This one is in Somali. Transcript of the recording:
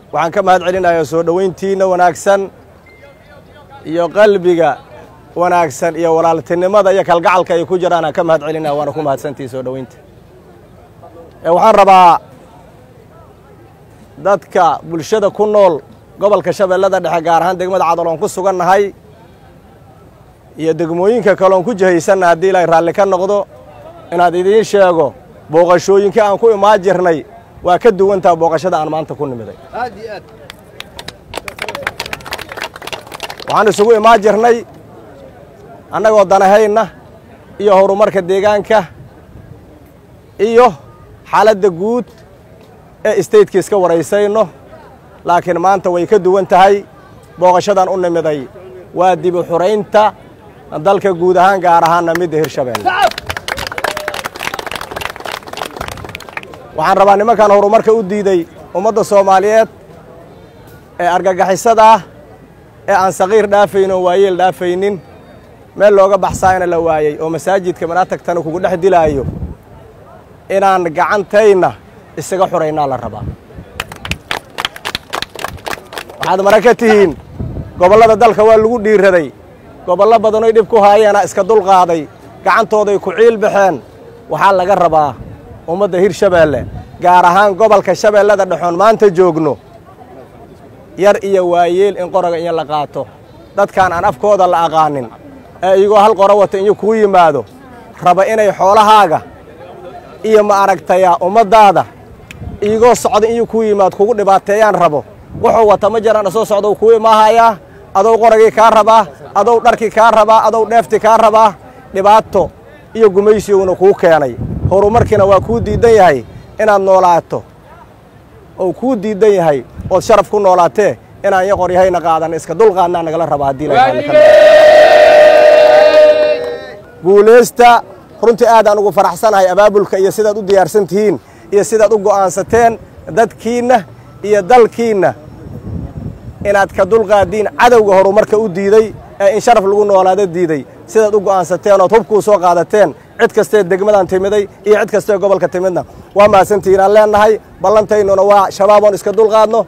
waxaan ka mahad celinayaa soo dhowayntiinna wanaagsan iyo qalbiga wanaagsan iyo walaaltinimada iyo kalgacalka ay ku jiraan aan ka mahad celinaya waana ku mahadsantihi soo dhowaynta waxaan rabaa dadka bulshada ku nool gobolka shabeellada dhexe gaar ahaan degmada cadal oon ku sugannahay iyo degmooyinka kale oon ku jihaysanna haddii ilaahay raalli ka noqdo inaad idiin sheego booqashooyinkii aan ku imaan jirnay waa ka duwantaha booqashada aan maanta ku nimiday waxaan isugu imaan jirnay annagoo danahayna iyo horumarka deegaanka iyo xaaladda guud ee stateka iska waraysayno laakiin maanta way ka duwan tahay booqashadan u nimiday waa dibu xuraynta dalka guud ahaan gaar ahaanna midda hirshabeelle waxaan rabaa nimankan horumarka u diiday ummadda soomaaliyeed ee argagixisada ah ee aan saqiir dhaafaynin oo waayeel dhaafaynin meel looga baxsaayna la waayey oo masaajidka manaatagtana kugu dhex dilaayo inaan gacantayna isaga xuraynaa la rabaa waxaad mara ka tihiin gobollada dalka waa lagu dhiiraday gobollo badanoy dhib ku haayeena iska dulqaaday gacantooday ku ciil baxeen waxaa laga rabaa ummadda hirshabeelle gaar ahaan gobolka shabeellada dhexoon maanta joogno yar iyo waayeel in qoroga iyo la qaato dadkaan aan afkooda la aqaanin ee iyagoo hal qoro wata inyo kuu yimaado raba inay xoolahaaga iyo ma aragtayaa ummaddaada iyagoo socda inyo kuu yimaado kugu dhibaateeyaan rabo wuxuu wata ma jiraan soo socda kuu imaahayaa adow qoragii kaa rabaa adow dharkii kaa rabaa adow dheeftii kaa rabaa dhibaato iyo gumaysiguna kuu keenay horumarkiina waa kuu diidan yahay inaad noolaato ou kuu diidan yahay ood sharaf ku noolaatee inaan yo qoryahayna qaadan iska dulqaadnaa nagala raba haddii guulaysta runtii aadaan ugu faraxsanahay abaabulka iyo sidaad u diyaarsan tihiin iyo sidaad u go'aansateen dadkiinna iyo dalkiinna inaad ka dulqaadiin cadowga horumarka u diiday ee in sharaf lagu noolaado diiday sidaad u go'aansateen ood hubkuu soo qaadateen cid kastee degmadan timiday iyo cid kastee gobolka timidna waa mahadsantihiin aan leennahay ballantaynuna waa shabaab oon iska dulqaadno